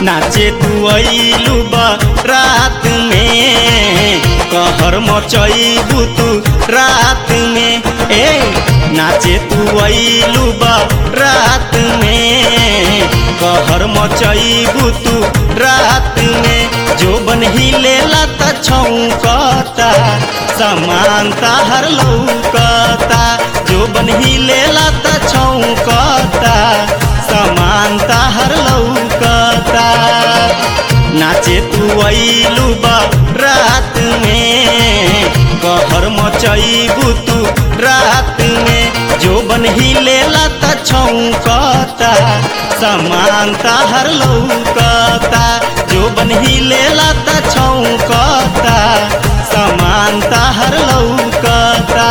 नाचे तू अइलू रात में कहर मचैबू तू रात में ए नाचे तू अइलू रात में कहर मचैबू तू रात में जो बन हिलेला त छौकता समानता हर लौकता जो बन हिलेला त छौकता समानता हर लौकता नाचे तू अइलू रात में कहर मचैबू तू रात में जो बन हिलेला त छौकता समानता हर लौकता जो बन हिलेला त छौकता समानता हर लौकता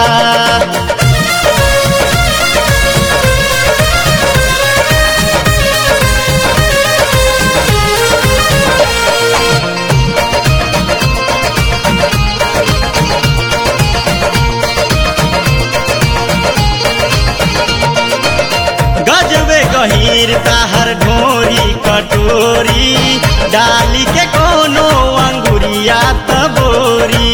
गजबे गहीर ताहर ढोरी कटोरी डाली के कोनो अंगुरिया तबोरी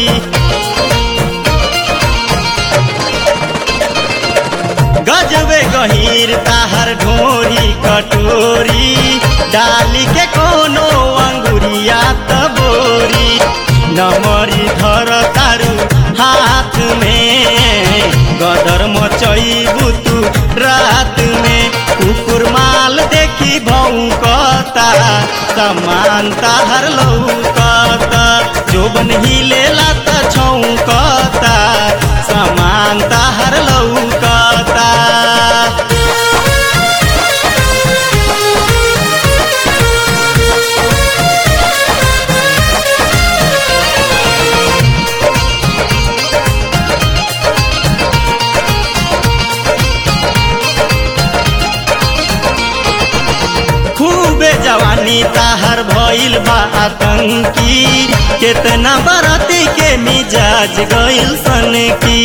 गजबे गहीर ताहर ढोरी कटोरी डाली के कोनो अंगुरिया तबोरी नमरी धर तारू हाथ में गदर मचैबू तू रात में कुकुर माल देखी भौकता समानता हर लौकता जोबन हिलेला त छौकता समानता हर लौकता खूबे जवानी ताहर भइल बा आतंकी केतना बरती के मिजाज गइल सन की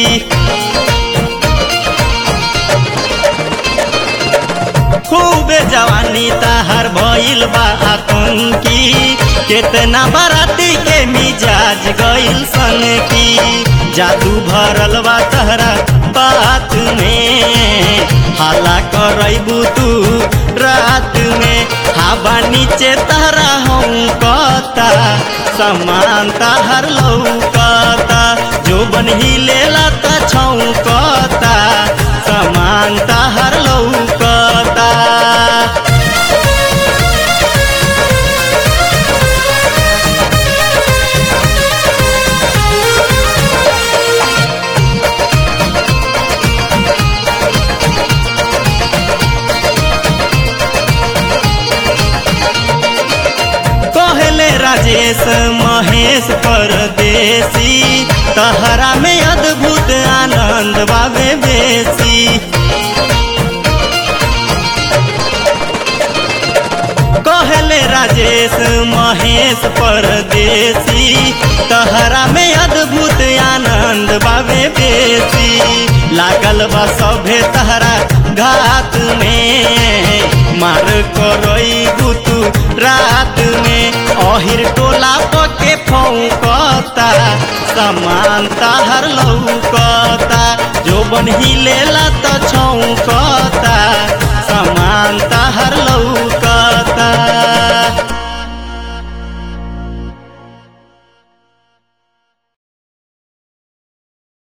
खूबे जवानी ताहर भइल बा आतंकी केतना बराती के मिजाज गइल सन की जादू भरल बा तहरा बात में हाला करैबू तू रात में हवा नीचे तहरा हूँ कता समान तहर लौकता जो बन हिलेला त छौकता समान तहर लौकता कहले राजेश महेश परदेसी तहरा में अद्भुत आनंद बाबे बेसी कहले राजेश महेश परदेसी तहरा में अद्भुत आनंद बाबे बेसी लागल बा सभे तहरा घात में मार करई तू रात में अहिर टोला पके फौकता समान ताहर लौकता जो बन हिलेला त छौकता समान ताहर लौ